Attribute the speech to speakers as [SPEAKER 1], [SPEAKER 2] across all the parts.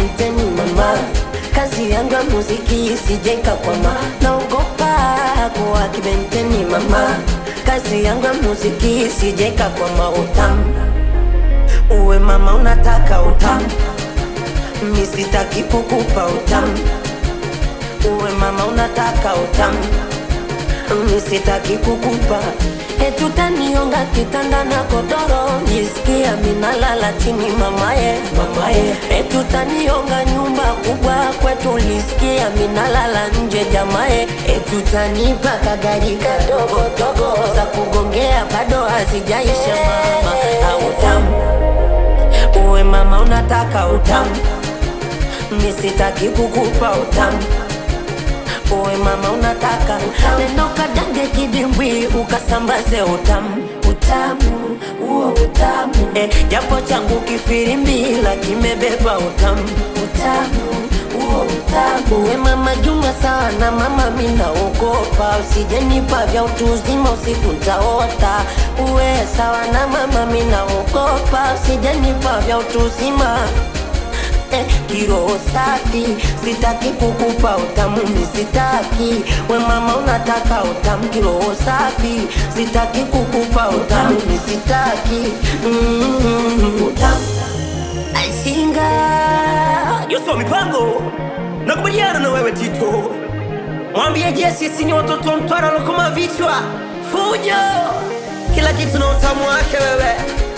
[SPEAKER 1] kibenteni mama kazi yangu ya muziki isijeka kwama naogopa kuwa kibenteni mama kazi yangu ya muziki isijeka kwama utamu uwe mama unataka utamu misitaki kukupa utamu uwe mama unataka utamu misitaki kukupa etutanionga kitanda na kodoro jisikia minalala chini mamaye mamaye etutanionga nyumba kubwa kwetu lisikia minalala nje jamaye etutanipa kagari kadogo dogo za kugongea bado hazijaisha mama autamu uwe mama unataka utamu misitaki kukupa utamu uwe mama unataka neno kadange kidimbwi ukasambaze utamu utamu huo utamu eh, japo changu kifirimbila kimebeba utamu utamu huo utamu uwe mama juma sawa na mama minaogopa usijenipa vya utu uzima usiku ntaota uwe sawa na mama minaogopa usijenipa vya utu uzima eh, kiroho safi sitaki kukupa utamu misitaki we mama unataka utamu kiroho safi sitaki kukupa utamu misitaki mm, utamu aisinga
[SPEAKER 2] Yoso mipango nakubaliana na wewe Tito, mwambie Jesse sisi ni watoto wa Mtwara lokoma vichwa fujo, kila kitu na utamu wake wewe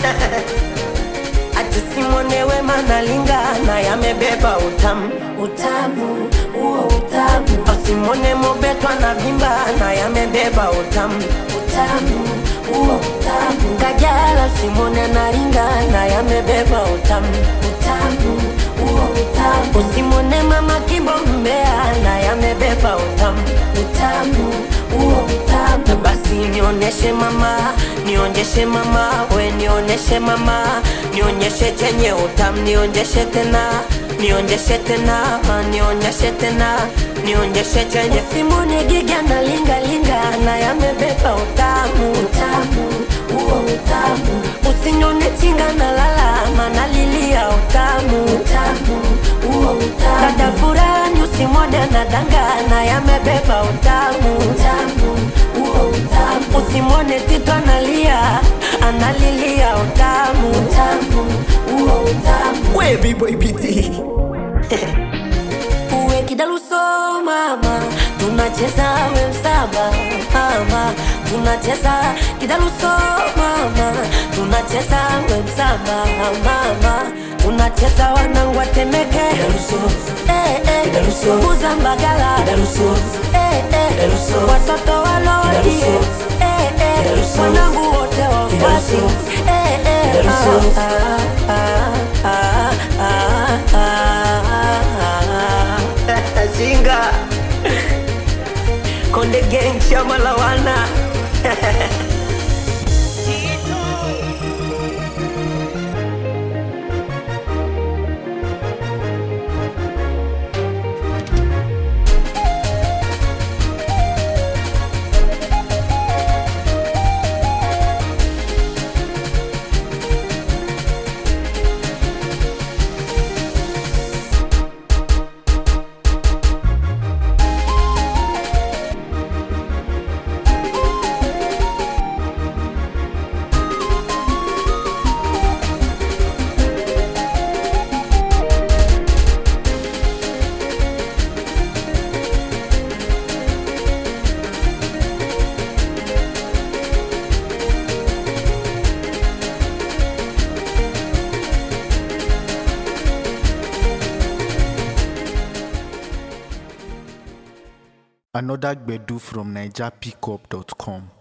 [SPEAKER 1] ati simwonewe manalingana yamebeba utamu utamu huo utamu asimwone mobetwa na vimba na yamebeba utamu utamu huo utamu kajala simwone naringana yamebeba utamu utamu huo utamu usimwone mama kimbo mbea na yamebeba utamu utamu huo utamu basi nioneshe mama nionjeshe mama we nioneshe mama nionyeshe chenye utamu nionjeshe tena nionjeshe tena nionyeshe tena nionyeshe chenye simone giga na linga linga na yamebeba utamu utamu huo utamu usinyone chinga na lalama nalilia utamu utamu huo utamu dada furani usimwone na dangana yamebeba utamu utamu huo utamu usimwone tito analia analilia utamu utamu huo utamu
[SPEAKER 2] we B-boy BT
[SPEAKER 1] uwe kidaluso mama tunacheza we msaba mama tunacheza kidaluso mama tunacheza we msaba mama tunacheza wanangu atemeke eh, eh,
[SPEAKER 2] Kidaluso.
[SPEAKER 1] kuzambagala
[SPEAKER 2] Kidaluso.
[SPEAKER 1] eh, eh,
[SPEAKER 2] Kidaluso.
[SPEAKER 1] watoto walodi
[SPEAKER 2] Kidaluso.
[SPEAKER 1] eh, eh,
[SPEAKER 2] Kidaluso.
[SPEAKER 1] wanangu wote wafuasi
[SPEAKER 2] Kidaluso.
[SPEAKER 1] eh, eh,
[SPEAKER 2] Kidaluso.
[SPEAKER 1] ah, ah, ah, ah, ah, ah.
[SPEAKER 2] Singa Konde Gang chama lawana
[SPEAKER 3] Another Gbedu from NigerPickup.com.